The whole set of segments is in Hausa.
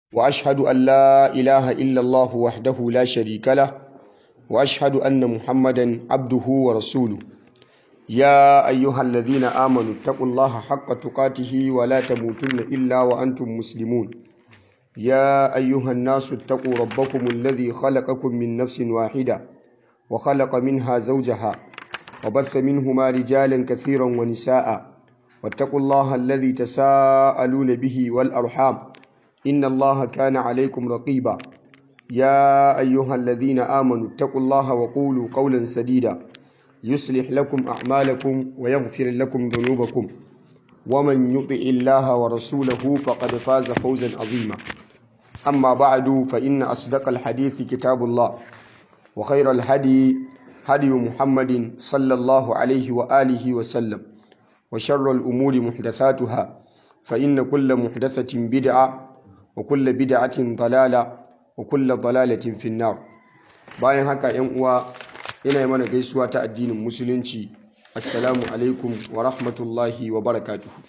وأشهد أن لا إله إلا الله وحده لا شريك له وأشهد أن محمدا عبده ورسوله يا أيها الذين آمنوا اتقوا الله حق تقاته ولا تموتن إلا وأنتم مسلمون يا أيها الناس اتقوا ربكم الذي خلقكم من نفس واحدة وخلق منها زوجها وبث منهما رجالا كثيرا ونساء واتقوا الله الذي تساءلون به والأرحام إن الله كان عليكم رقيبا يا أيها الذين آمنوا اتقوا الله وقولوا قولا سديدا يصلح لكم أعمالكم ويغفر لكم ذنوبكم ومن يطع الله ورسوله فقد فاز فوزا عظيما أما بعد فإن أصدق الحديث كتاب الله وخير الهدي هدي محمد صلى الله عليه وآله وسلم وشر الأمور محدثاتها فإن كل محدثة بدعة وكل بدعة ضلالة وكل ضلالة في النار bayan haka ‘yan uwa ina yi mana gaisuwa ta addinin musulunci assalamu alaikum wa rahmatullahi wa barakatuhu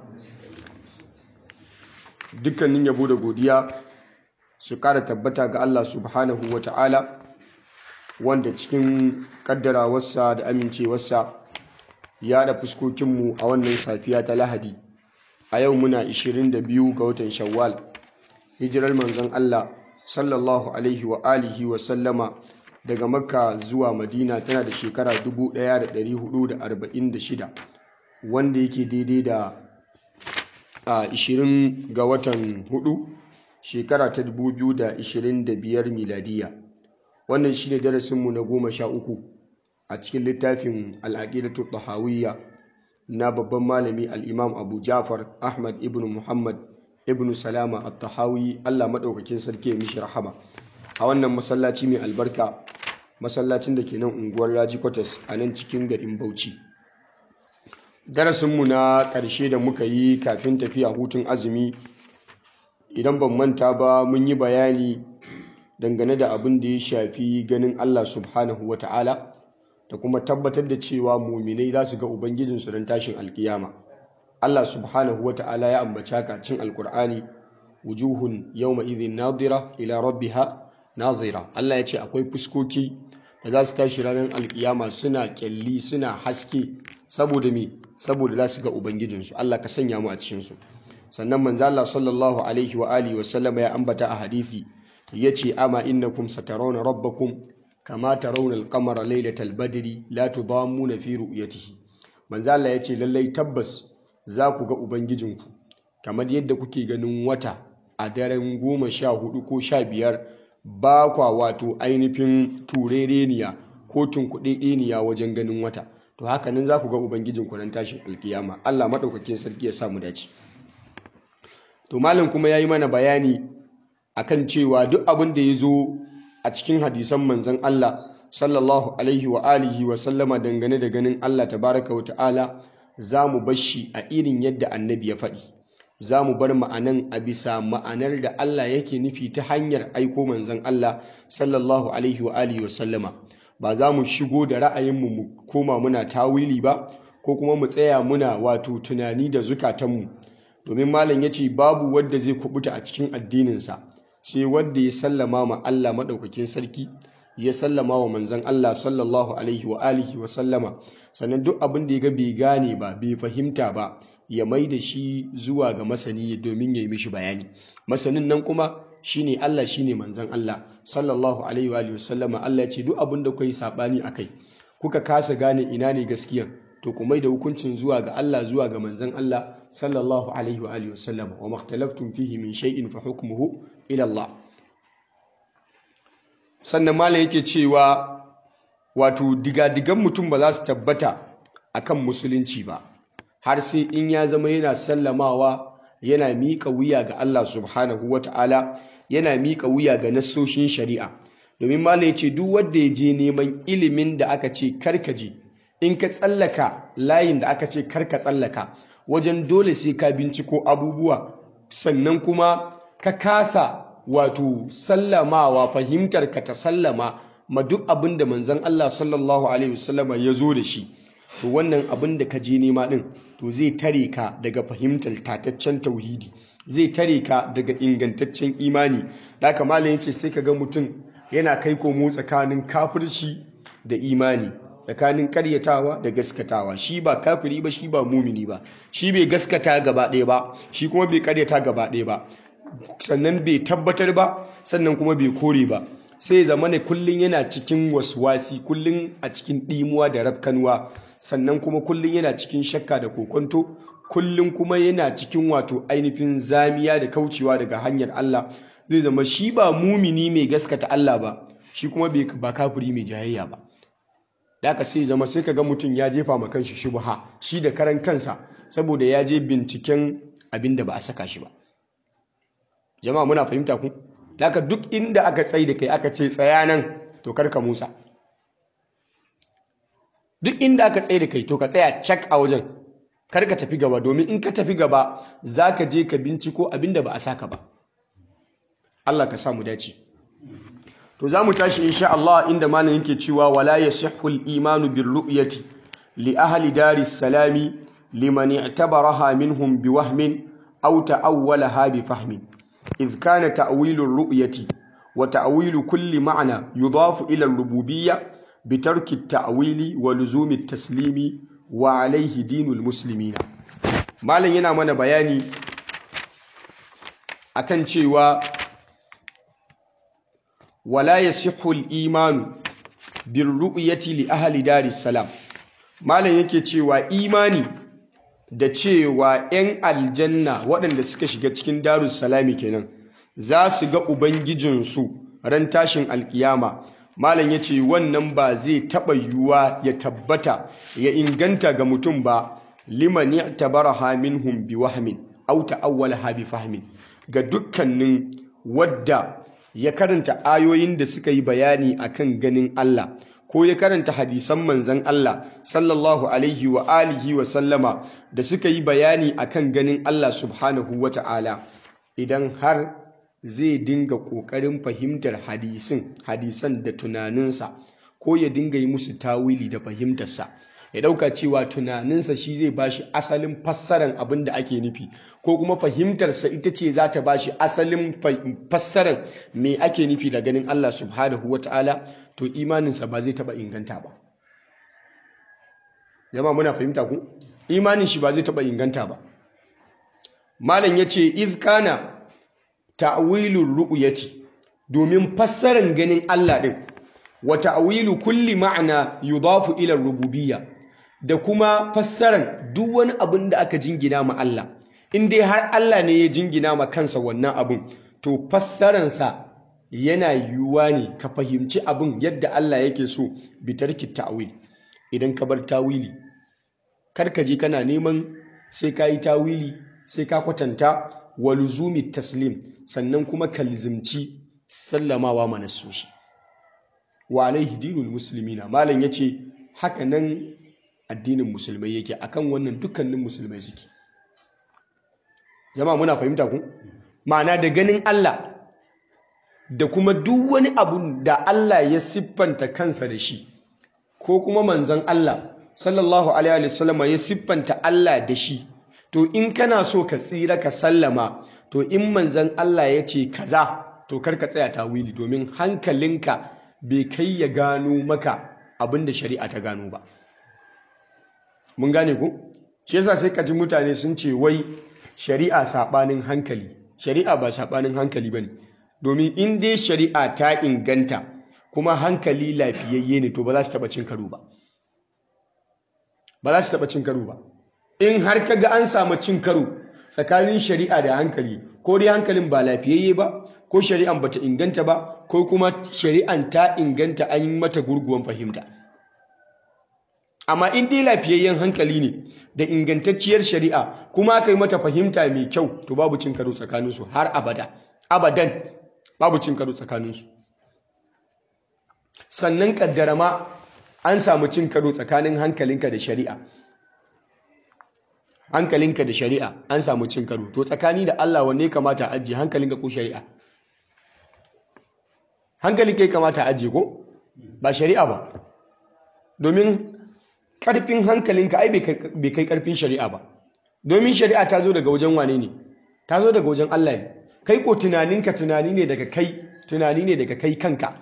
dukkanin yabo da godiya su kara tabbata ga Allah subhanahu wa ta'ala wanda cikin kaddarawarsa da amincewarsa ya da fuskokinmu a wannan safiya ta lahadi a yau muna 22 ga watan shawwal hijirar manzon Allah sallallahu alaihi wa alihi wa sallama daga makka zuwa madina tana da shekara 1446 wanda yake daidai da a 20 ga watan 4 shekara ta 2025 miladiya wannan shine darasinmu na goma sha uku a cikin littafin al'aqidatu tahawiyya na babban malami al'imam abu jafar ahmad ibn muhammad ibn salama at-tahawi Allah madaukakin sarki ya mishi rahama a wannan masallaci mai albarka masallacin da ke nan unguwar Raji Quarters a nan cikin garin Bauchi darasinmu na ƙarshe da muka yi kafin tafiya hutun azumi idan ban manta ba mun yi bayani dangane da abin da ya shafi ganin Allah subhanahu wa ta'ala da kuma tabbatar da cewa muminai za su ga ubangijinsu don tashin alkiyama Allah subhanahu wata'ala ya ambaci haka cin alkur'ani wujuhun yawma idhin nadira ila rabbiha nazira Allah ya ce akwai fuskoki da za su tashi ranar alkiyama suna kyalli suna haske saboda me saboda za su ga ubangijinsu Allah ka sanya mu a cikin su sannan manzo Allah sallallahu alaihi wa alihi wa sallama ya ambata a hadisi yace ama innakum satarawna rabbakum kama tarawna al-qamara laylatal badri la tudammuna fi ru'yatihi manzo Allah yace lallai tabbas za ku ga Ubangijinku, kamar yadda kuke ganin wata a daren goma sha hudu ko sha biyar ba kwa wato ainihin turereniya ko tunkuɗeɗeniya wajen ganin wata. To haka nan za ku ga Ubangijinku nan tashin alkiyama, Allah maɗaukakin sarki ya samu dace. To malam kuma ya yi mana bayani akan cewa duk abin da ya zo a cikin hadisan manzon Allah sallallahu alaihi wa alihi wa sallama dangane da ganin Allah tabaraka wa ta'ala za mu bar shi a irin yadda annabi ya faɗi za mu bar ma'anan a bisa ma'anar da Allah yake nufi ta hanyar aiko manzon Allah sallallahu alaihi wa alihi wa sallama ba za mu shigo da ra'ayinmu mu koma muna tawili ba ko kuma mu tsaya muna wato tunani da zukatanmu domin malam ya ce babu wadda zai kubuta a cikin addininsa sai wadda ya sallama ma Allah maɗaukakin sarki ya sallama wa manzon Allah sallallahu alaihi wa alihi wa sallama sannan duk abin da ya ga bai gane ba bai fahimta ba ya mai da shi zuwa ga masani domin ya yi mishi bayani masanin nan kuma shine Allah shine manzon Allah sallallahu alaihi wa alihi wa sallama Allah ya ce duk abin da kuka yi sabani akai kuka kasa gane ina ne gaskiya to ku mai da hukuncin zuwa ga Allah zuwa ga manzon Allah sallallahu alaihi wa alihi wa sallama wa makhtalaftum fihi min shay'in fa hukmuhu ila Allah sannan malam yake cewa wato digadigan mutum ba za su tabbata akan musulunci ba har sai in ya zama yana sallamawa yana miƙa wuya ga Allah subhanahu wata'ala yana miƙa wuya ga nassoshin shari'a domin malam ya ce duk wanda ya je neman ilimin da aka ce karka je in ka tsallaka layin da aka ce karka tsallaka wajen dole sai ka binciko abubuwa sannan kuma ka kasa wato sallamawa fahimtar ka ta sallama ma duk abin da manzon Allah sallallahu alaihi wasallama ya zo da shi to wannan abin da ka je nema din to zai tare ka daga fahimtar tataccen tauhidi zai tare ka daga ingantaccen imani da haka malam yace sai ka ga mutum yana kai komo tsakanin kafirci da imani tsakanin karyatawa da gaskatawa shi ba kafiri ba shi ba mumini ba shi bai gaskata gaba ɗaya ba shi kuma bai karyata gaba ɗaya ba sannan bai tabbatar ba sannan kuma bai kore ba sai zama ne kullum yana cikin waswasi kullum a cikin ɗimuwa da rafkanuwa sannan kuma kullum yana cikin shakka da kokonto kullum kuma yana cikin wato ainihin zamiya da kaucewa daga hanyar Allah zai zama shi ba mumini mai gaskata Allah ba shi kuma ba kafiri mai jayayya ba da aka sai zama sai kaga mutum ya jefa ma kanshi shubha shi da karan kansa saboda ya je binciken abin da ba a saka shi ba jama'a muna fahimta ku da aka duk inda aka tsaye da kai aka ce tsaya nan to karka musa duk inda aka tsaye da kai to ka tsaya cak a wajen kar ka tafi gaba domin in ka tafi gaba za ka je ka binciko abin da ba a saka ba Allah ka samu dace to za mu tashi insha Allah inda malam yake cewa wala yasihhu al-imanu bir ru'yati li ahli daris salami liman i'tabaraha minhum biwahmin aw ta'awwalaha bi fahmin idh kana ta'wilu ar-ru'yati wa ta'wilu kulli ma'na yudafu ila ar-rububiyyah bitarki at-ta'wili wa luzumi at-taslimi wa alayhi dinul muslimina malam yana mana bayani akan cewa wala yasihhu al-iman bir ru'yati li ahli daris salam malam yake cewa imani da cewa 'yan aljanna waɗanda suka shiga cikin darus salami kenan za su ga ubangijinsu ran tashin alkiyama malam ya ce wannan ba zai taɓa yiwuwa ya tabbata ya inganta ga mutum ba liman ya tabaraha minhum bi wahmin aw ta'awwalaha bi fahmin ga dukkanin wadda ya karanta ayoyin da suka yi bayani akan ganin Allah ko ya karanta hadisan manzan Allah sallallahu alaihi wa alihi wa sallama da suka yi bayani akan ganin Allah subhanahu wa ta'ala idan har zai dinga ƙoƙarin fahimtar hadisin hadisan da tunaninsa ko ya dinga yi musu tawili da fahimtarsa ya ɗauka cewa tunaninsa shi zai bashi asalin fassaran abin da ake nufi ko kuma fahimtarsa ita ce za ta bashi asalin fassaran me ake nufi da ganin Allah subhanahu wa ta'ala to imaninsa ba zai taɓa inganta ba yamma muna fahimta ku imanin shi ba zai taɓa inganta ba malam ya ce izkana ta'wilur ru'yati domin fassaran ganin Allah din wa ta'wilu kulli ma'ana yudafu ila rububiyya da kuma fassaran duk wani abin da aka jingina ma Allah in dai har Allah ne ya jingina ma kansa wannan abin to fassaran sa yana yiwuwa ne ka fahimci abin yadda Allah yake so bitarki ta'wil idan ka bar tawili kar ka je kana neman sai ka yi tawili sai ka kwatanta wa luzumi taslim sannan kuma ka lizimci sallamawa manassoshi wa alaihi dinul muslimina malam yace haka nan addinin musulmai yake akan wannan dukkanin musulmai suke jama'a muna fahimta ku ma'ana da ganin Allah da kuma duk wani abu da Allah ya siffanta kansa da shi ko kuma manzon Allah sallallahu alaihi wasallam ya siffanta Allah da shi to in kana so ka tsira ka sallama to in manzan Allah ya ce kaza to kar ka tsaya tawili domin hankalinka bai kai ya gano maka abinda shari'a ta gano ba mun gane ku shi yasa sai ka ji mutane sun ce wai shari'a sabanin hankali shari'a ba sabanin hankali bane domin in dai shari'a ta inganta kuma hankali lafiyayye ne to ba za su taba cin karo ba ba za su taba cin karo ba in har ka ga an samu cin karo tsakanin shari'a da hankali ko dai hankalin ba lafiyayye ba ko shari'an bata inganta ba ko kuma shari'an ta inganta an yi mata gurguwan fahimta amma in dai lafiyayyen hankali ne da ingantacciyar shari'a kuma aka yi mata fahimta mai kyau to babu cin karo tsakaninsu har abada abadan babu cin karo tsakaninsu sannan kaddara ma an samu cin karo tsakanin hankalinka da shari'a hankalinka da shari'a an samu cin karo to tsakani da Allah wanne kamata ajiye hankalinka ko shari'a hankalinka ya kamata ajiye ko ba shari'a ba domin karfin hankalinka ai bai kai karfin shari'a ba domin shari'a ta zo daga wajen wane ne ta zo daga wajen Allah ne kai ko tunaninka tunani ne daga kai tunani ne daga kai kanka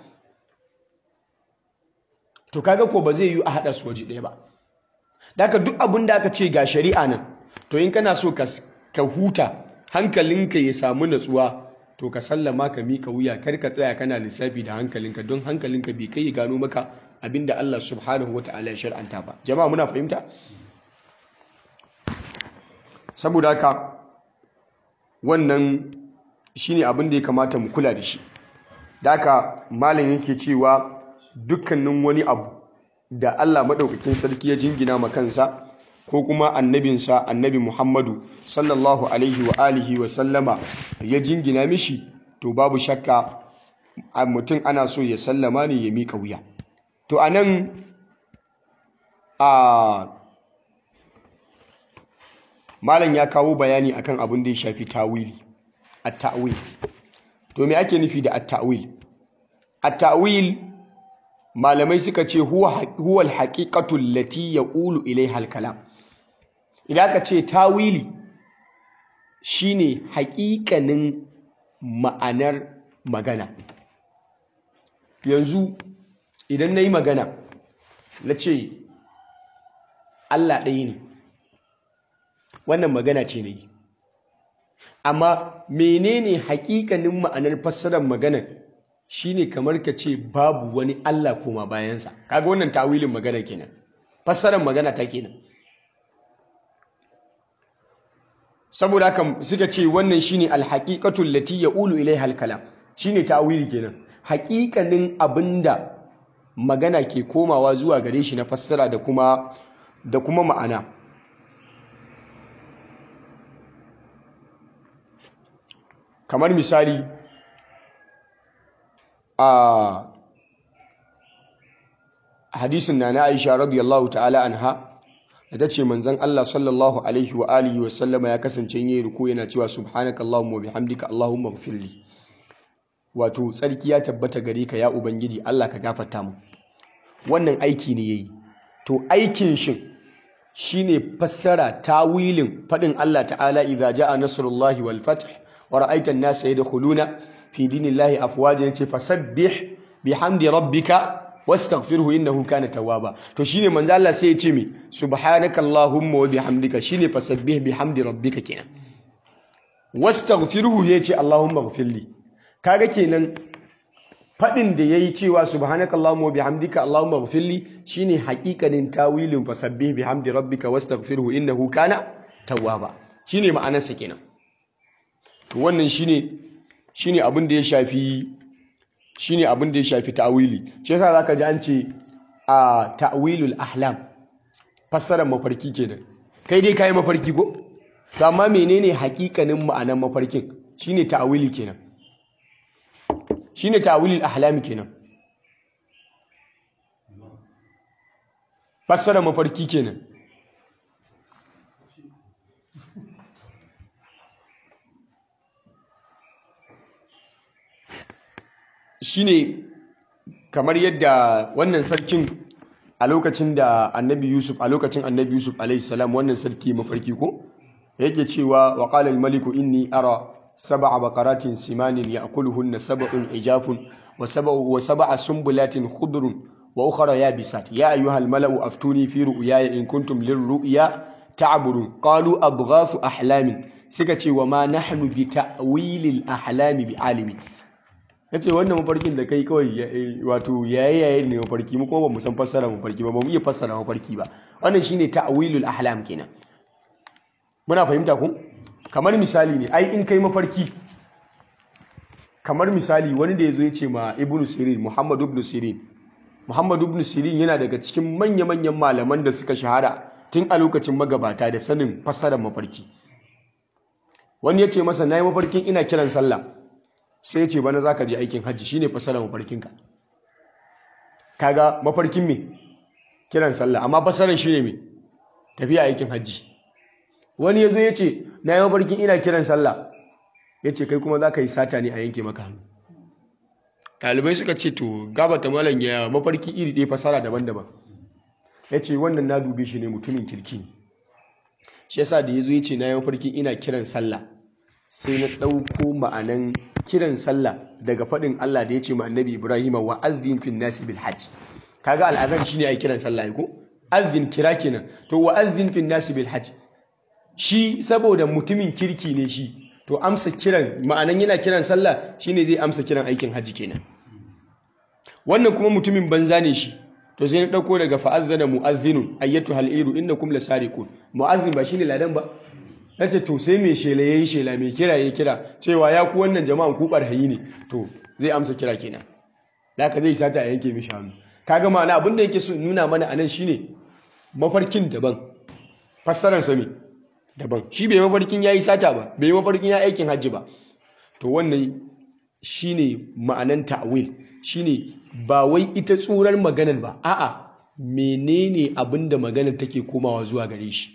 to kaga ko ba zai yi a haɗa su waje ɗaya ba daga duk abin da aka ce ga shari'a nan to in kana so ka huta hankalinka ya samu natsuwa to ka sallama ka mika wuya kar ka tsaya kana lissafi da hankalinka don hankalinka bai kai ya gano maka abinda Allah subhanahu wata'ala ya shar'anta ba jama'a muna fahimta saboda haka wannan shine abin da ya kamata mu kula da shi da haka malam yake cewa dukkanin wani abu da Allah madaukakin sarki ya jingina ma kansa ko kuma annabinsa annabi Muhammadu sallallahu alaihi wa alihi wa sallama ya jingina mishi to babu shakka a mutum ana so ya sallama ne ya miƙa wuya to anan a malam ya kawo bayani akan abin da ya shafi tawili at-ta'wil to me ake nufi da at-ta'wil at-ta'wil malamai suka ce huwa huwa al-haqiqatu allati yaqulu ilayha al-kalam idan aka ce tawili shine haƙiƙanin ma'anar magana yanzu idan na yi magana na ce Allah ɗaya ne wannan magana ce na yi amma menene haƙiƙanin ma'anar fassarar magana shine kamar ka ce babu wani Allah koma bayansa kaga wannan tawilin magana kenan fassarar magana ta kenan saboda haka suka ce wannan shine alhaqiqatu allati yaqulu ilaiha alkalam shine ta'wili kenan haƙiƙanin abinda magana ke komawa zuwa gare shi na fassara da kuma da kuma ma'ana kamar misali a hadisin na na Aisha radiyallahu ta'ala anha da ta ce manzon Allah sallallahu alaihi wa alihi wa sallama ya kasance yin ruku yana cewa subhanakallahumma wa bihamdika allahumma ighfirli wato tsarki ya tabbata gare ka ya ubangiji Allah ka gafarta mu wannan aiki ne yayi to aikin shin shine fassara tawilin fadin Allah ta'ala idza jaa nasrullahi wal fath wa ra'aita an-nasa yadkhuluna fi dinillahi afwaja yace fasabbih bihamdi rabbika wastaghfirhu innahu kana tawwaba to shine manzo Allah sai ya ce mi subhanakallahumma wa bihamdika shine fasabbih bihamdi rabbika kenan wastaghfirhu yace allahumma ighfirli kaga kenan fadin da yayi cewa subhanakallahumma wa bihamdika allahumma ighfirli shine haƙiƙanin tawilin fasabbih bihamdi rabbika wastaghfirhu innahu kana tawwaba shine ma'anarsa kenan to wannan shine shine abin da ya shafi shine abin da ya shafi ta'wili shi yasa zaka ji an ce a ta'wilul ahlam fassarar mafarki kenan kai dai kai mafarki ko to amma menene hakikanin ma'anar mafarkin shine ta'wili kenan shine ta'wilul ahlam kenan fassarar mafarki kenan shine kamar yadda wannan sarkin a lokacin da annabi yusuf a lokacin annabi yusuf alaihi salam wannan sarki mafarki ko yake cewa wa qala al-maliku inni ara sab'a baqaratin simanin ya'kuluhunna sab'un ijafun wa sab'u wa sab'a sumbulatin khudrun wa ukhra yabisat ya ayyuha al-mala'u aftuni fi ru'yaya in kuntum lir-ru'ya ta'burun qalu adghafu ahlamin suka ce wa ma nahnu bi ta'wilil ahlami bi alimi ya ce wannan mafarkin da kai kawai wato yayi yayi ne mafarki mu kuma ba mu san fassara mafarki ba ba mu iya fassara mafarki ba wannan shine ta'wilul ahlam kenan muna fahimta ku kamar misali ne ai in kai mafarki kamar misali wani da yazo ya ce ma ibnu sirin muhammad ibn sirin muhammad ibn sirin yana daga cikin manya manyan malaman da suka shahara tun a lokacin magabata da sanin fassarar mafarki wani ya ce masa nayi mafarkin ina kiran sallah sai ce bana za ka je aikin hajji shine fasarar mafarkinka kaga mafarkin me kiran sallah amma fasarar shine me tafiya aikin hajji wani yazo ya ce na yi mafarkin ina kiran sallah ya ce kai kuma za ka yi sata ne a yanke maka hannu ɗalibai suka ce to gabata malam ya mafarki iri ɗaya fasara daban-daban ya ce wannan na dube shi ne mutumin kirki ne shi yasa da ya zo ya ce na yi mafarkin ina kiran sallah sai na ɗauko ma'anan kiran sallah daga faɗin Allah da ya ce ma annabi Ibrahim wa azzin fin nasi bil hajj kaga al'azan shine ai kiran sallah ko azzin kira kenan to wa azzin fin nasi bil hajj shi saboda mutumin kirki ne shi to amsa kiran ma'anan yana kiran sallah shine zai amsa kiran aikin hajji kenan wannan kuma mutumin banza ne shi to sai na dauko daga fa'azzana mu'azzinun ayyatu hal'iru innakum lasariqun mu'azzin ba shine ladan ba nace to sai mai shela yayi shela mai kira yayi kira cewa ya ku wannan jama'an ku barhayi ne to zai amsa kira kenan laka zai sata a yanke mishi hannu kaga ma'ana abin da yake so nuna mana anan shine mafarkin daban fassarar sa me daban shi bai mafarkin yayi sata ba bai mafarkin ya aikin hajji ba to wannan shine ma'anan ta'wil shine ba wai ita tsurar maganar ba a'a menene abinda maganar take komawa zuwa gare shi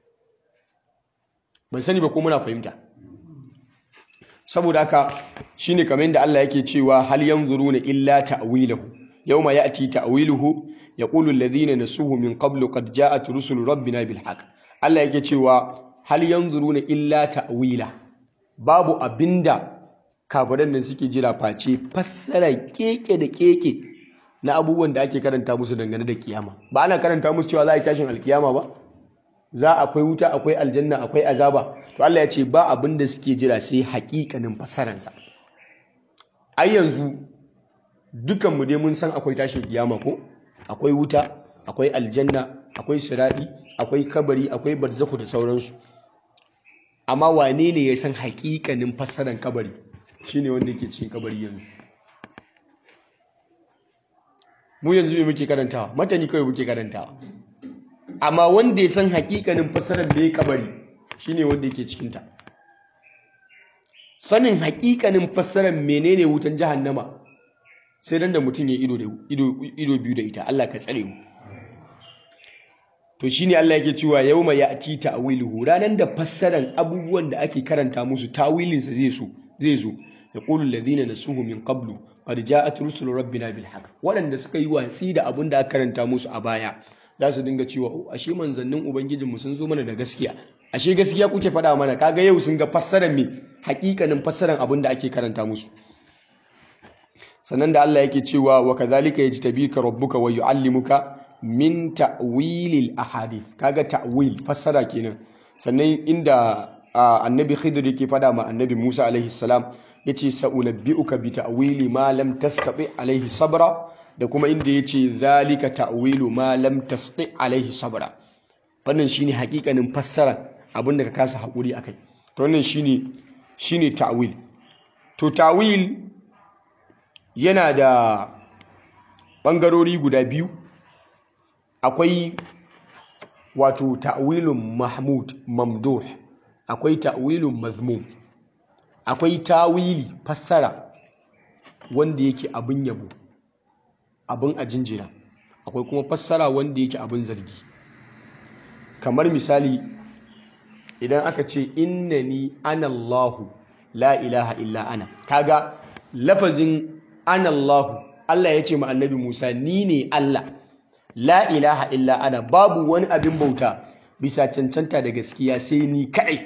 ban sani ba ko muna fahimta saboda haka shine kamar yadda Allah yake cewa hal yanzuruna illa ta'wilahu yawma ya'ti ta'wiluhu yaqulu alladhina nasuhu min qablu qad ja'at rusulu rabbina bil haqq Allah yake cewa hal yanzuruna illa ta'wila babu abinda kafiran nan suke jira face fassara keke da keke na abubuwan da ake karanta musu dangane da kiyama ba ana karanta musu cewa za a yi tashin alkiyama ba za akwai wuta akwai aljanna akwai azaba to Allah ya ce ba abin da suke jira sai hakikanin fassaransa ai yanzu dukan mu dai mun san akwai tashin kiyama ko akwai wuta akwai aljanna akwai siradi akwai kabari akwai barzakhu da sauransu amma wane ne ya san hakikanin fassaran kabari shine wanda yake cikin kabari yanzu mu yanzu me muke karantawa matani kawai muke karantawa amma wanda ya san hakikanin fassarar da ya kabari shine wanda yake cikin ta sanin hakikanin fassarar menene wutan jahannama sai dan da mutum ya ido da ido ido biyu da ita Allah ka tsare mu to shine Allah yake cewa yauma ya'ti ta'wiluhu ranan da fassaran abubuwan da ake karanta musu tawilin sa zai so zai zo yaqulu alladhina nasuhu min qablu qad ja'at rusulu rabbina bil haqq wadanda suka yi watsi da abun da aka karanta musu a baya za su dinga cewa ashe manzannin ubangijinmu sun zo mana da gaskiya ashe gaskiya kuke faɗa mana kaga yau sun ga fassarar me hakikanin fassarar abin da ake karanta musu sannan da Allah yake cewa wa kadhalika yajtabika rabbuka wa yuallimuka min ta'wilil ahadith kaga ta'wil fassara kenan sannan inda annabi Khidir yake faɗa ma annabi Musa alaihi salam yace sa'unabbi'uka bi ta'wili ma lam tastati alaihi sabra da kuma inda ya ce zalika ta'wilu ma lam tasti alaihi sabra wannan shine hakikanin fassara abinda ka kasa hakuri akai to wannan shine shine ta'wil to ta'wil yana da bangarori guda biyu akwai wato ta'wilun mahmud mamduh akwai ta'wilun mazmum akwai tawili fassara wanda yake abin yabo abin a jinjina akwai kuma fassara wanda yake abin zargi kamar misali idan aka ce innani anallahu la ilaha illa ana kaga lafazin anallahu Allah ya ce ma annabi Musa ni ne Allah la ilaha illa ana babu wani abin bauta bisa cancanta da gaskiya sai ni kaɗai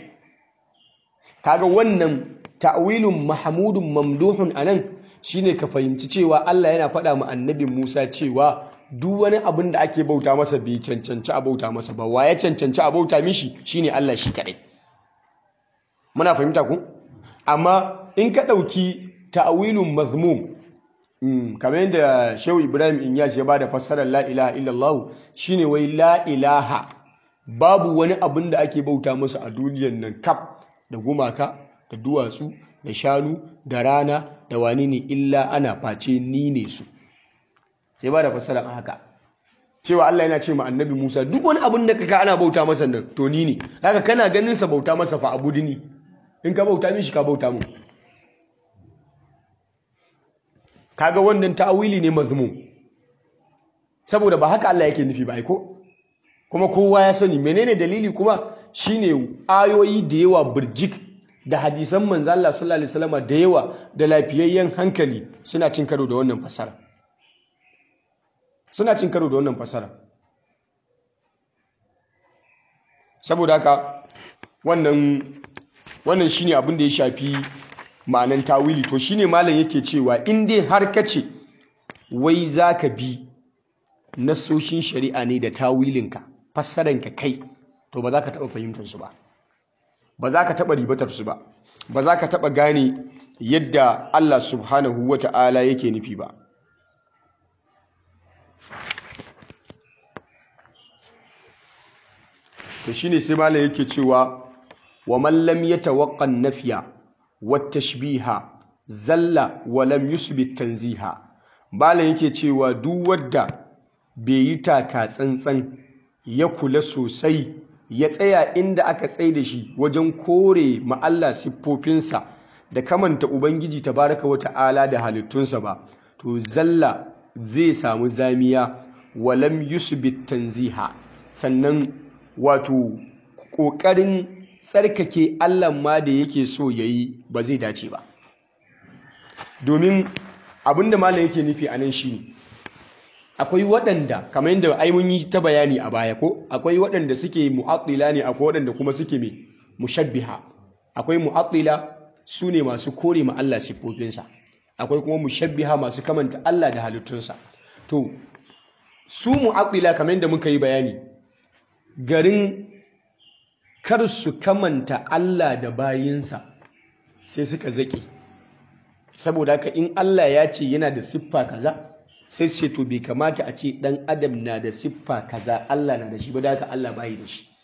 kaga wannan ta'wilun mahmudun mamduhun anan shine ka fahimci cewa Allah yana faɗa ma annabi Musa cewa duk wani abin da ake bauta masa bai cancanci a bauta masa ba wa ya cancanci a bauta mishi shine Allah shi kaɗai muna fahimta ku amma in ka ɗauki ta'awilun mazmum kamar yadda Shehu Ibrahim Inyas ya bada fassarar la ilaha illallah shine wai la ilaha babu wani abin da ake bauta masa a duniyar nan kaf da gumaka da duwatsu da shanu da rana da wani ne illa ana face ni ne su sai ba da fassara haka cewa Allah yana ce ma annabi Musa duk wani abin da kaka ana bauta masa nan to ni ne haka kana ganin sa bauta masa fa abudini in ka bauta mishi ka bauta mu kaga wannan ta'awili ne mazmum saboda ba haka Allah yake nufi ba ai ko kuma kowa ya sani menene dalili kuma shine ayoyi da yawa burjik da hadisan manzo Allah sallallahu alaihi wasallam da yawa da lafiyayyen hankali suna cin karo da wannan fasara suna cin karo da wannan fasara saboda haka wannan wannan shine abin da ya shafi ma'anan tawili to shine malam yake cewa in dai har kace wai zaka bi nasoshin shari'a ne da tawilinka fassaranka kai to ba za ka taɓa fahimtar su ba ba za ka taɓa ribatar su ba ba za ka taɓa gane yadda Allah subhanahu wa ta'ala yake nufi ba to shine sai malam yake cewa wa man lam yatawaqqa an-nafya wat-tashbiha zalla wa lam yusbit tanziha malam yake cewa duk wanda bai yi taka tsantsan ya kula sosai ya tsaya inda aka tsaye da shi wajen kore ma Allah siffofinsa da kamanta ubangiji tabaraka wa ta'ala da halittunsa ba to zalla zai samu zamiya wa lam yusbit tanziha sannan wato ƙoƙarin tsarkake Allah ma da yake so ya yi ba zai dace ba domin abinda malam yake nufi a nan shi ne akwai waɗanda kamar yadda ai mun yi ta bayani a baya ko akwai waɗanda suke mu'attila ne akwai waɗanda kuma suke mai mushabbiha akwai mu'attila su ne masu kore ma Allah siffofinsa akwai kuma mushabbiha masu kamanta Allah da halittunsa to su mu'attila kamar yadda muka yi bayani garin kar su kamanta Allah da bayinsa sai suka zaƙe saboda haka in Allah ya ce yana da siffa kaza sai ce to bai kamata a ce ɗan adam na da siffa kaza Allah na da shi ba da haka Allah bayi da shi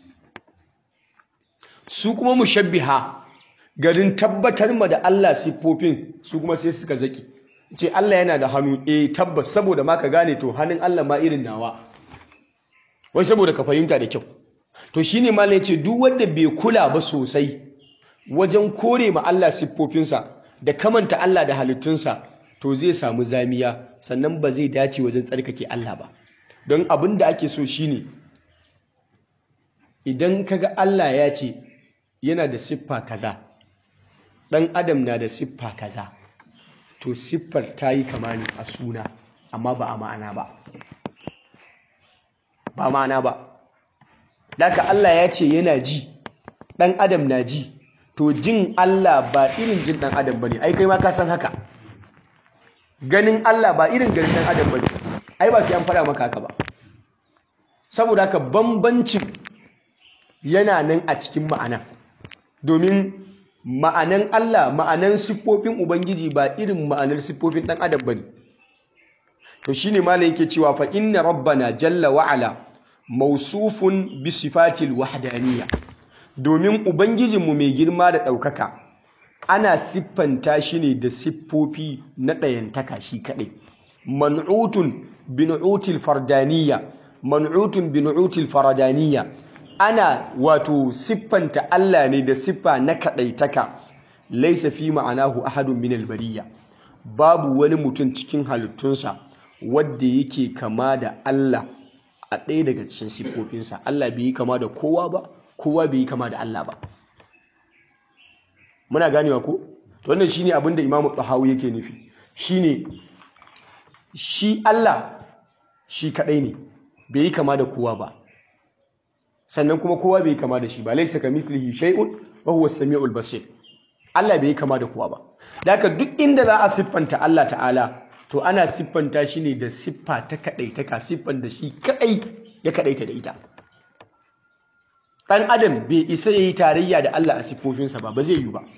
su kuma mushabbiha garin tabbatar ma da Allah siffofin su kuma sai suka zaƙe ce Allah yana da hannu eh tabbas saboda ma ka gane to hannun Allah ma irin nawa wai saboda ka fahimta da kyau to shine malai ya ce duk wanda bai kula ba sosai wajen kore ma Allah siffofinsa da kamanta Allah da halittunsa to zai samu zamiya sannan ba zai dace wajen tsarkake Allah ba don abin da ake so shine idan kaga Allah ya ce yana da siffa kaza dan adam na da siffa kaza to siffar ta yi kama ne a suna amma ba a ma'ana ba ba ma'ana ba Daka Allah ya ce yana ji ɗan adam na ji to jin Allah ba irin jin ɗan adam bane ai kai ma ka san haka ganin Allah ba irin ganin ɗan adam bane ai ba sai an faɗa maka haka ba saboda haka bambancin yana nan a cikin ma'ana domin ma'anan Allah ma'anan siffofin ubangiji ba irin ma'anar siffofin ɗan adam bane to shine malai yake cewa fa inna rabbana jalla wa'ala mausufun bi sifatil wahdaniyya domin ubangijinmu mai girma da ɗaukaka ana siffanta shi ne da siffofi na ɗayantaka shi kaɗai man'utun binu'util fardaniyya man'utun binu'util fardaniyya ana wato siffanta Allah ne da siffa na kaɗaitaka laisa fi ma'anahu ahadun min albariya babu wani mutum cikin halittunsa wadda yake kama da Allah a ɗaya daga cikin siffofinsa Allah bai yi kama da kowa ba kowa bai yi kama da Allah ba muna ganewa ko to wannan shine abin da Imam Tahawi yake nufi shine shi Allah shi kadai ne bai yi kama da kowa ba sannan kuma kowa bai yi kama da shi ba laysa kamithlihi shay'un wa huwa as-sami'ul basir Allah bai yi kama da kowa ba da haka duk inda za a siffanta Allah ta'ala to ana siffanta shi ne da siffa ta kaɗaitaka siffan da shi kaɗai ya kaɗaita da ita ɗan adam bai isa ya yi tarayya da Allah a siffofinsa ba ba zai yi ba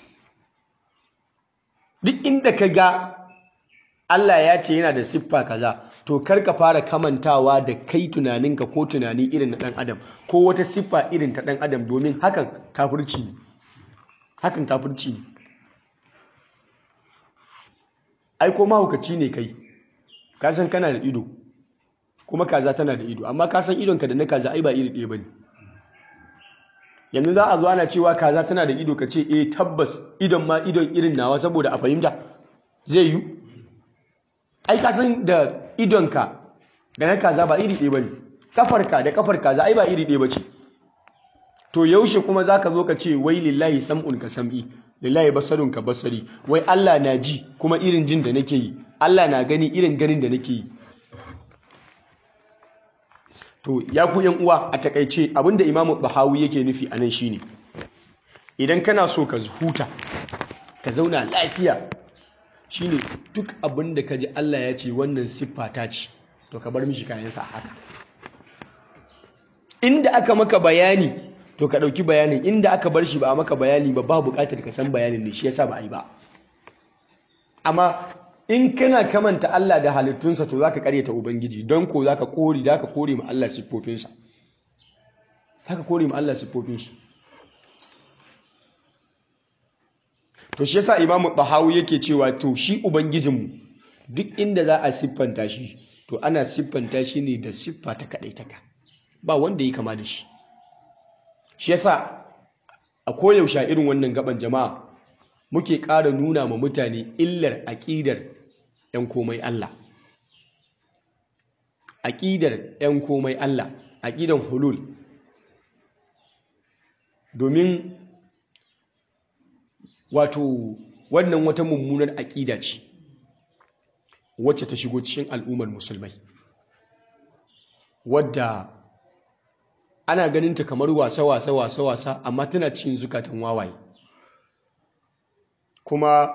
duk inda ka ga Allah ya ce yana da siffa kaza to kar ka fara kamantawa da kai tunaninka ko tunani irin na ɗan adam ko wata siffa irin ta ɗan adam domin hakan kafirci ne hakan kafirci ne ai ko mahaukaci ne kai ka san kana da ido kuma kaza tana da ido amma ka san idonka da na kaza ai ba iri ɗaya bane yanzu za a zo ana cewa kaza tana da ido ka ce eh tabbas idon ma idon irin nawa saboda a fahimta zai yi ai ka san da idonka da na kaza ba iri ɗaya bane kafarka da kafar kaza ai ba iri ɗaya bace to yaushe kuma zaka zo ka ce wai lillahi sam'un ka sam'i lillahi basarun ka basari wai Allah na ji kuma irin jin da nake yi Allah na gani irin ganin da nake yi to ya ku yan uwa a takaice abinda Imam Bahawi yake nufi anan shine idan kana so ka huta ka zauna lafiya shine duk abin da ka ji Allah ya ce wannan siffa ta ce to ka bar mishi kayansa haka inda aka maka bayani to ka ɗauki bayanin inda aka bar shi ba a maka bayani ba ba buƙatar ka san bayanin ne shi yasa ba a yi ba amma in kana kamanta Allah da halittunsa to zaka karyata ubangiji don ko zaka kore zaka kore ma Allah siffofinsa zaka kore ma Allah siffofin shi to shi yasa imamu bahawi yake cewa to shi ubangijinmu duk inda za a siffanta shi to ana siffanta shi ne da siffa ta kadaitaka ba wanda ya kama da shi shi yasa a koyaushe irin wannan gaban jama'a muke ƙara nuna ma mutane illar aƙidar 'yan komai Allah aƙidar 'yan komai Allah aƙidan hulul domin wato wannan wata mummunar aƙida ce wacce ta shigo cikin al'ummar musulmai wadda ana ganinta kamar wasa-wasa wasa-wasa amma tana cikin zukatan wawaye kuma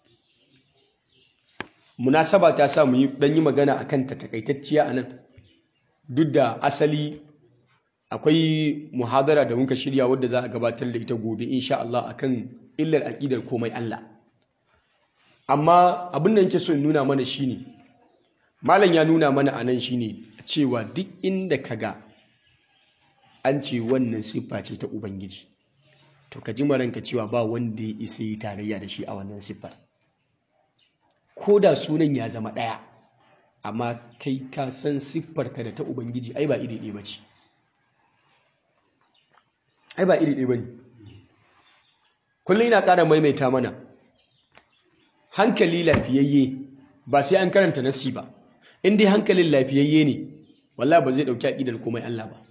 munasaba ta sa mu yi dan yi magana akan ta takaitacciya anan duk da asali akwai muhadara da muka shirya wadda za a gabatar da ita gobe insha Allah akan illar aqidar komai Allah amma abin da yake so in nuna mana shine malam ya nuna mana anan shine cewa duk inda kaga an ce wannan siffa ce ta ubangiji to ka ji maranka cewa ba wanda ya isa yi tarayya da shi a wannan siffar ko da sunan ya zama ɗaya amma kai ka san siffar ka da ta ubangiji ai ba iri ɗaya bace ai ba iri ɗaya bane kullum ina ƙara maimaita mana hankali lafiyayye ba sai an karanta nasi ba in dai hankalin lafiyayye ne wallahi ba zai ɗauki aƙidar komai Allah ba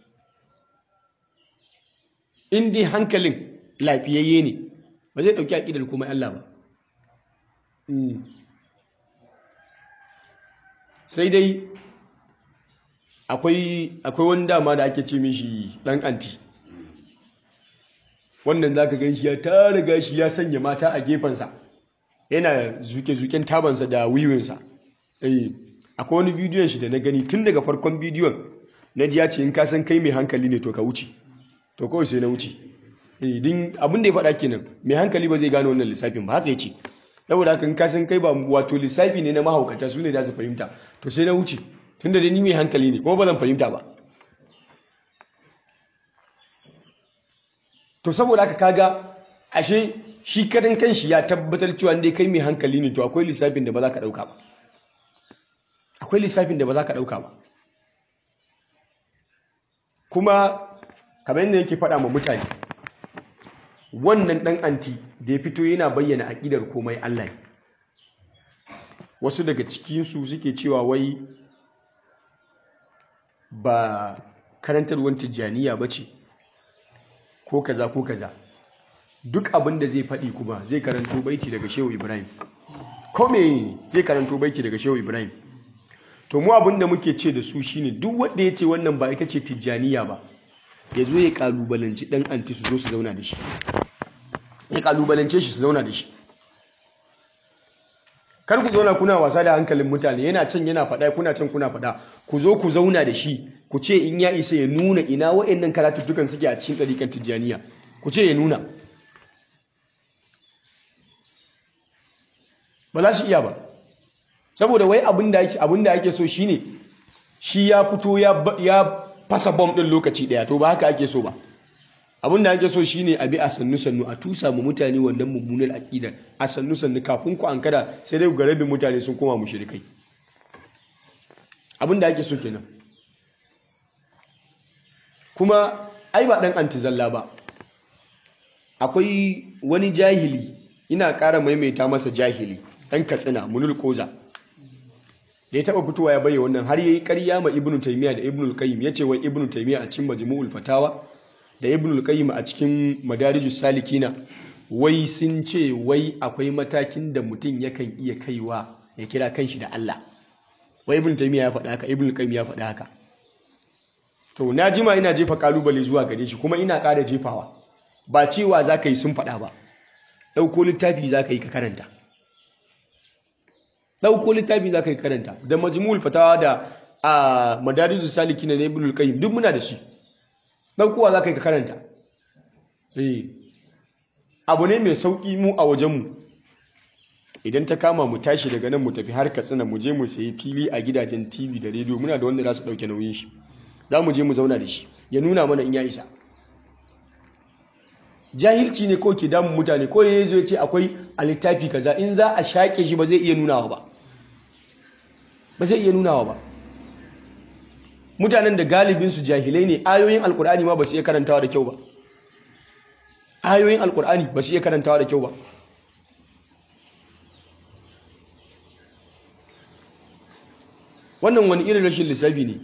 in dai hankalin lafiyayye ne ba zai ɗauki aƙidar komai Allah ba sai dai akwai wani dama da ake ce mishi ɗan anti wannan za ka gan shi ya tara gashi ya sanya mata a gefensa yana zuke-zuken tabansa da wiwinsa akwai wani bidiyon shi da na gani tun daga farkon bidiyon na ji ya ce in ka san kai mai hankali ne to ka wuce to kawai sai na wuce din abin da ya faɗa kenan mai hankali ba zai gane wannan lissafin ba haka ya ce saboda haka in ka san kai ba wato lissafi ne na mahaukata su ne za su fahimta to sai na wuce tunda dai ni mai hankali ne kuma ba zan fahimta ba to saboda haka kaga ashe shi kadan kanshi ya tabbatar cewa dai kai mai hankali ne to akwai lissafin da ba za ka ɗauka ba akwai lissafin da ba za ka ɗauka ba kuma kamar yadda yake faɗa ma mutane wannan ɗan anti da ya fito yana bayyana aƙidar komai Allah ne wasu daga cikinsu suke cewa wai ba karantarwar tijjaniya ba ce ko kaza ko kaza duk abin da zai faɗi kuma zai karanto baiti daga shehu ibrahim ko me zai karanto baiti daga shehu ibrahim to mu abin da muke ce da su shine duk wanda ya ce wannan ba ita ce tijjaniya ba ya zo ya kalubalanci ɗan anti su zo su zauna da shi ya kalubalance shi su zauna da shi kar ku zauna kuna wasa da hankalin mutane yana can yana faɗa kuna can kuna faɗa ku zo ku zauna da shi ku ce in ya isa ya nuna ina wa'annan karatuttukan suke a cikin ɗariƙar tijjaniya ku ce ya nuna ba za su iya ba saboda wai abin da ake so shine shi ya fito ya fasa bom ɗin lokaci ɗaya to ba haka ake so ba abin da ake so shine a bi a sannu sannu a tusa mu mutane wannan mummunar aqida a sannu sannu kafin ku ankara sai dai ga rabin mutane sun koma mushrikai abin da ake so kenan kuma ai ba dan antizalla ba akwai wani jahili ina ƙara maimaita masa jahili dan katsina munul koza da ya taba fitowa ya bayyana wannan har yayi ƙarya ma ibnu taymiya da ibnu al-qayyim yace wai ibnu taymiya a cikin majmu'ul fatawa da ibn al-qayyim a cikin madarijus salikina wai sun ce wai akwai matakin da mutum yakan iya kaiwa ya kira kanshi da Allah wai ibn taymiya ya faɗa haka ibn al-qayyim ya faɗa haka to na jima ina jefa kalubale zuwa gare shi kuma ina ƙara jefawa ba cewa za ka yi sun faɗa ba ɗauko littafi za ka yi ka karanta ɗauko littafi za ka yi karanta da majmul fatawa da a madarizu saliki na ibn al-qayyim duk muna da shi ɗaukowa za ka yi ka karanta abu ne mai sauƙi mu a wajenmu idan ta kama mu tashi daga nan mu tafi har katsina mu je mu sayi fili a gidajen tv da rediyo muna da wanda za su ɗauke nauyin shi za mu je mu zauna da shi ya nuna mana in ya isa jahilci ne ko ke damun mutane ko ya zo ya ce akwai a littafi kaza in za a shaƙe shi ba zai iya nunawa ba ba zai iya nunawa ba mutanen da galibinsu jahilai ne ayoyin alkur'ani ma ba su iya karantawa da kyau ba ayoyin alkur'ani ba su iya karantawa da kyau ba wannan wani irin rashin lissafi ne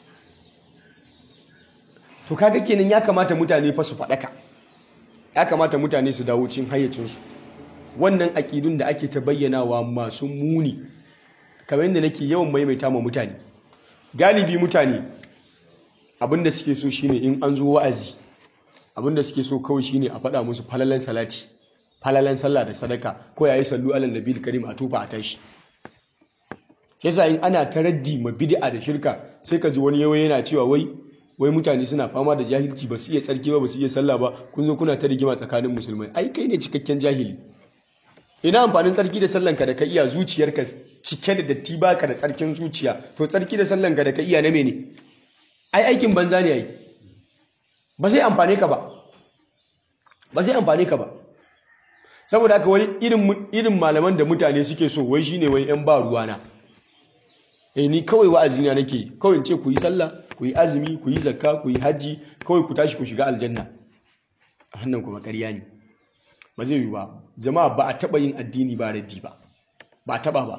to kaga kenan ya kamata mutane fa su faɗaka ya kamata mutane su dawo cin hayyacinsu wannan aƙidun da ake ta bayyanawa masu muni kamar yadda nake yawan maimaita ma mutane galibi mutane abinda suke so shine in an zo wa'azi abinda suke so kawai shine a faɗa musu falalan salati falalan sallah da sadaka ko yayi sallu alal nabiyil karim a tufa a tashi yasa in ana taraddi ma bid'a da shirka sai ka ji wani yawa yana cewa wai wai mutane suna fama da jahilci ba su iya tsarki ba ba su iya sallah ba kun zo kuna ta rigima tsakanin musulmai ai kai ne cikakken jahili ina amfanin tsarki da sallanka da ka iya zuciyarka cike da datti baka da tsarkin zuciya to tsarki da sallanka da ka iya na mene ai aikin banza ne ai ba zai amfane ka ba ba zai amfane ka ba saboda haka wani irin irin malaman da mutane suke so wai shine wai yan ba ruwana eh ni kawai wa'azi na nake kawai in ce ku yi sallah ku yi azumi ku yi zakka ku yi hajji kawai ku tashi ku shiga aljanna hannan kuma ƙarya ne ba zai yi ba jama'a ba a taɓa yin addini ba raddi ba ba a taɓa ba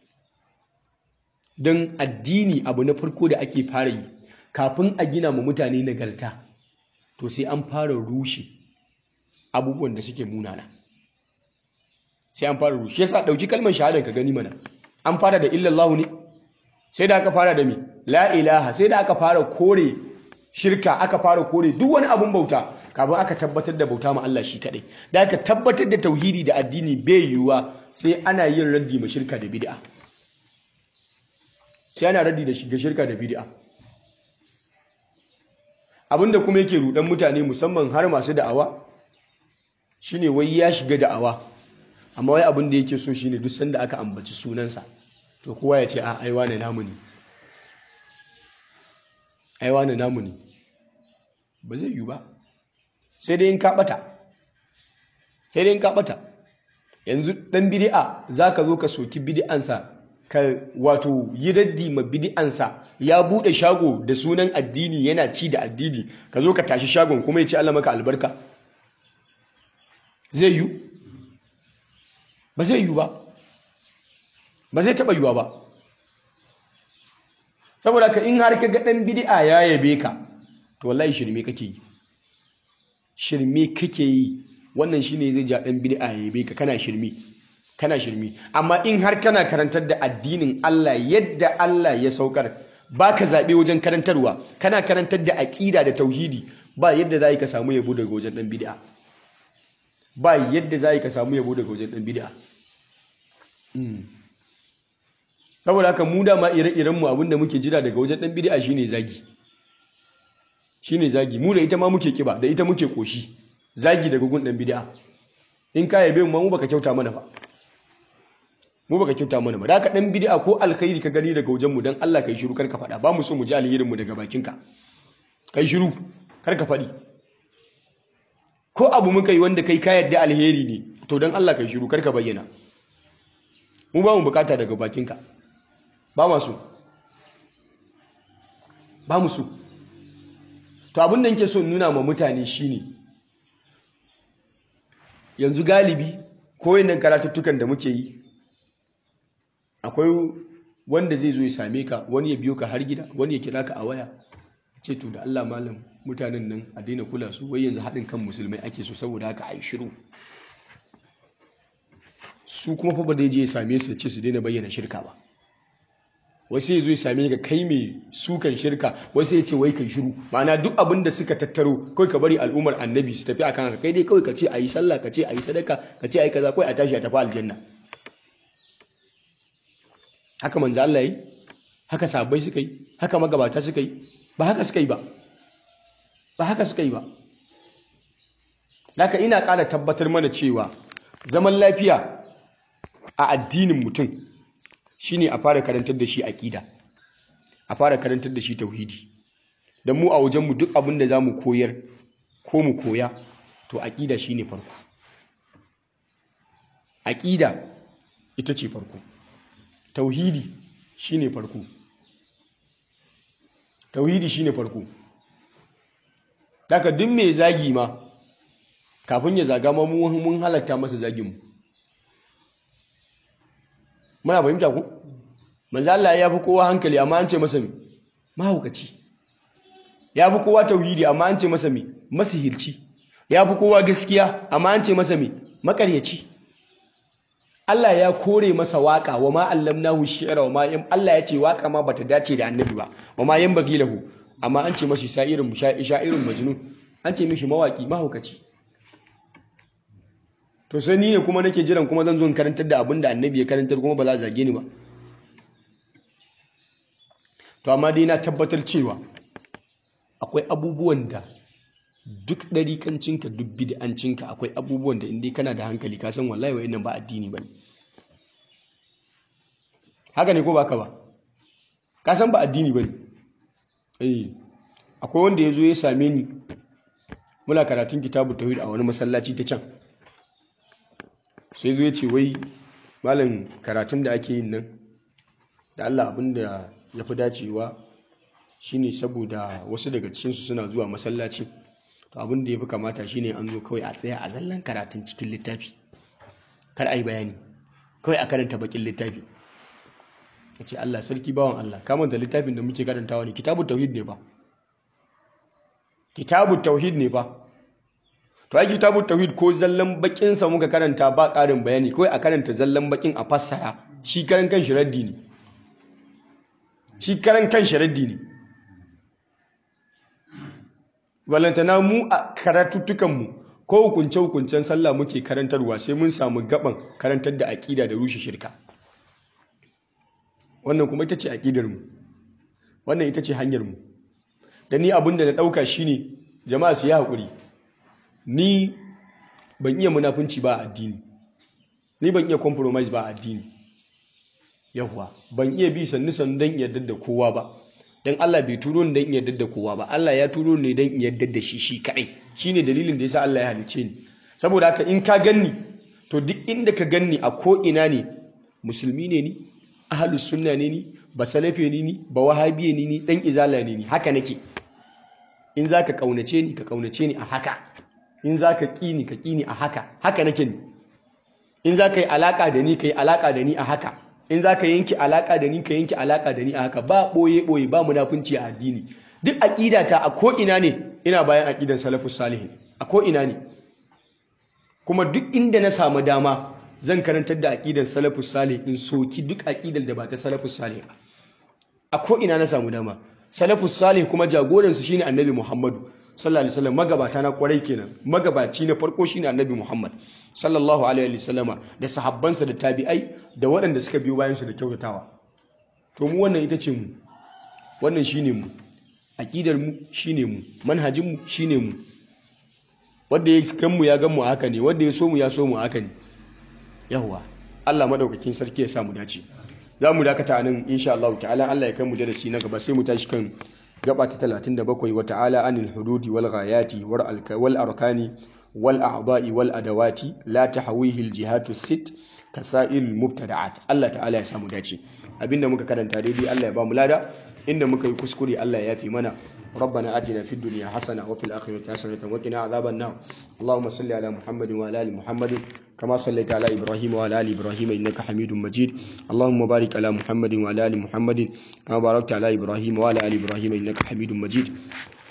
don addini abu na farko da ake fara yi kafin a gina ma mutane nagarta to sai an fara rushe abubuwan da suke munana sai an fara rushe yasa ɗauki kalmar shahadar ka gani mana an fara da illallahu ne sai da aka fara da mi la ilaha sai da aka fara kore shirka aka fara kore duk wani abun bauta kafin aka tabbatar da bauta ma Allah shi kadai da aka tabbatar da tauhidi da addini bai yiwuwa sai ana yin raddi ma shirka da bid'a sai ana raddi da shiga shirka da bid'a abinda kuma yake rudan mutane musamman har masu da'awa shine wai ya shiga da'awa amma wai abin da yake so shine duk sanda aka ambaci sunansa to kowa ya ce a aiwa na namu ne aiwa na namu ne ba zai yi ba sai dai in ka bata sai dai in ka bata yanzu dan bid'a zaka zo ka soki bid'ansa ka wato yi raddi ma bid'ansa ya bude shago da sunan addini yana ci da addini ka zo ka tashi shagon kuma ya ce Allah maka albarka zai yi ba zai yi ba ba zai taɓa yiwa ba saboda ka in har ka ga ɗan bid'a ya yabe ka to wallahi shirme kake yi shirme kake yi wannan shine zai ja ɗan bid'a ya yabe ka kana shirme kana shirme amma in har kana karantar da addinin Allah yadda Allah ya saukar baka zaɓe wajen karantarwa kana karantar da aƙida da tauhidi ba yadda za ka samu yabo daga wajen ɗan bid'a ba yadda za ka samu yabo daga wajen ɗan bid'a saboda haka mu dama ire-irenmu abinda muke jira daga wajen ɗan bid'a shine zagi shine zagi mu da ita ma muke kiba da ita muke koshi zagi daga gun ɗan bid'a in ka yabe mu mu baka kyauta mana ba mu baka kyauta mana ba da haka ɗan bid'a ko alkhairi ka gani daga wajen mu dan Allah kai shiru kar ka faɗa ba mu so mu ji alherin mu daga bakinka kai shiru kar ka faɗi ko abu muka yi wanda kai ka yadda alheri ne to dan Allah kai shiru kar ka bayyana mu ba mu bukata daga bakinka ba masu ba musu to abin da nke so nuna ma mutane shine yanzu galibi ko yin karatuttukan da muke yi akwai wanda zai zo ya same ka wani ya biyo ka har gida wani ya kira ka a waya ce to da Allah malam mutanen nan a daina kula su wai yanzu haɗin kan musulmai ake so saboda haka a yi shiru su kuma fa ba zai je ya same su ce su daina bayyana shirka ba wasu ya zo ya same ka kai mai sukan shirka wasu ya ce wai kai shiru ma'ana duk abin da suka tattaro kawai ka bari al'ummar annabi su tafi akan haka kai dai kawai ka ce a yi sallah ka ce a yi sadaka ka ce a yi kaza kawai a tashi a tafi aljanna haka manzo Allah yi haka sahabbai suka yi haka magabata suka yi ba haka suka yi ba ba haka suka yi ba haka ina ƙara tabbatar mana cewa zaman lafiya a addinin mutum shine a fara karantar da shi aqida a fara karantar da shi tauhidi dan mu a wajen mu duk abin da zamu koyar ko mu koya to aqida shine farko aqida ita ce farko tauhidi shine farko tauhidi shine farko daga duk mai zagi ma kafin ya zaga ma mun halatta masa zagin mu muna fahimta ku manzo Allah ya fi kowa hankali amma an ce masa me mahaukaci ya fi kowa tauhidi amma an ce masa me masihirci ya fi kowa gaskiya amma an ce masa me makaryaci Allah ya kore masa waka wa ma allamnahu shi'ra wa ma yam Allah ya ce waka ma bata dace da annabi ba wa ma yan bagilahu amma an ce masa sha'irin sha'irin majnun an ce mishi mawaki mahaukaci to sai ni ne kuma nake jiran kuma zan zo in karantar da abin da annabi ya karantar kuma ba za a zage ni ba to amma dai na tabbatar cewa akwai abubuwan da duk ɗarikancinka duk bid'ancinka akwai abubuwan da inda kana da hankali ka san wallahi wa nan ba addini ba haka ne ko ba ka ba ka san ba addini ba ne eh akwai wanda ya zo ya same ni muna karatun kitabu tauhid a wani masallaci ta can sai zo ya ce wai malam karatun da ake yin nan da Allah abin da ya fi dacewa shine saboda wasu daga cikinsu suna zuwa masallaci to abin da ya fi kamata shine an zo kawai a tsaya a zallan karatun cikin littafi kar a yi bayani kawai a karanta bakin littafi ya ce Allah sarki bawan Allah kamar da littafin da muke karantawa ne kitabu tauhid ne ba kitabu tauhid ne ba to ai kitabu tauhid ko zallan bakin sa muka karanta ba ƙarin bayani kawai a karanta zallan bakin a fassara shi karan kan shi raddi ne shi karan kan shi raddi ne walantana mu a karatuttukan mu ko hukunce hukuncen sallah muke karantarwa sai mun samu gaban karantar da aqida da rushe shirka wannan kuma ita ce aqidar mu wannan ita ce hanyar mu da ni abin da na dauka shine jama'a su yi hakuri ni ban iya munafunci ba a addini ni ban iya compromise ba a addini yawwa ban iya bi sannu sannu don yarda da kowa ba don Allah bai turo ni don yarda da kowa ba Allah ya turo ni don yarda da shi shi kadai shine dalilin da yasa Allah ya halice ni saboda haka in ka ganni to duk inda ka ganni a ko ina ne musulmi ne ni ahlus sunna ne ni ba salafe ne ni ba wahabiye ne ni dan izala ne ni haka nake in zaka kaunace ni ka kaunace ni a haka in za ka ƙi ni ka ƙi ni a haka haka nake ni in za ka yi alaƙa da ni ka yi alaƙa da ni a haka in za ka yanki alaƙa da ni ka yanki alaƙa da ni a haka ba ɓoye-ɓoye ba munafunci a addini duk aƙidata a ko'ina ne ina bayan aƙidan salafus salihin a ko'ina ne kuma duk inda na samu dama zan karantar da aƙidan salafus salih in soki duk aƙidar da ba ta salafus salih ba a ko'ina na samu dama salafus salih kuma jagoransu shine annabi muhammadu sallallahu alaihi wasallam magabata na kwarai kenan magabaci na farko shine annabi Muhammad sallallahu alaihi wasallama da sahabbansa da tabi'ai da waɗanda suka biyo bayan su da kyautatawa to mu wannan ita ce mu wannan shine mu aqidar mu shine mu manhajin mu shine mu wanda ya kan mu ya gan mu haka ne wanda ya so mu ya so mu haka ne yawa Allah madaukakin sarki ya sa mu dace za mu dakata nan insha Allah ta'ala Allah ya kai mu darasi na gaba sai mu tashi kan gaba ta 37 wa ta'ala anil hududi wal ghayati wal arkani wal a'dha'i wal adawati la tahwihi al jihatu sit kasail mubtada'at Allah ta'ala ya samu dace abinda muka karanta daidai Allah ya ba mu lada inda muka yi kuskure Allah ya yafi mana ربنا آتنا في الدنيا حسنة وفي الآخرة حسنة وقنا عذاب النار اللهم صل على محمد وعلى آل محمد كما صليت على إبراهيم وعلى آل إبراهيم إنك حميد مجيد اللهم بارك على محمد وعلى آل محمد كما باركت على إبراهيم وعلى آل إبراهيم إنك حميد مجيد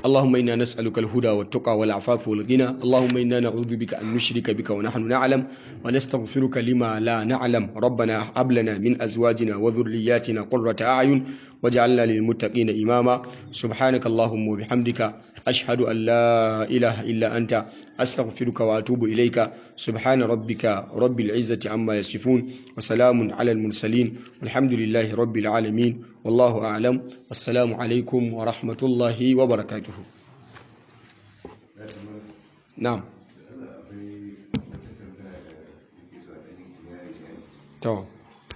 اللهم إنا نسألك الهدى والتقى والعفاف والغنى اللهم إنا نعوذ بك أن نشرك بك ونحن نعلم ونستغفرك لما لا نعلم ربنا هب لنا من أزواجنا وذرياتنا قرة أعين واجعلنا للمتقين إماما سبحانك اللهم وبحمدك أشهد أن لا إله إلا أنت أستغفرك وأتوب إليك سبحان ربك رب العزة عما يصفون وسلام على المرسلين والحمد لله رب العالمين والله أعلم والسلام عليكم ورحمة الله وبركاته نعم تمام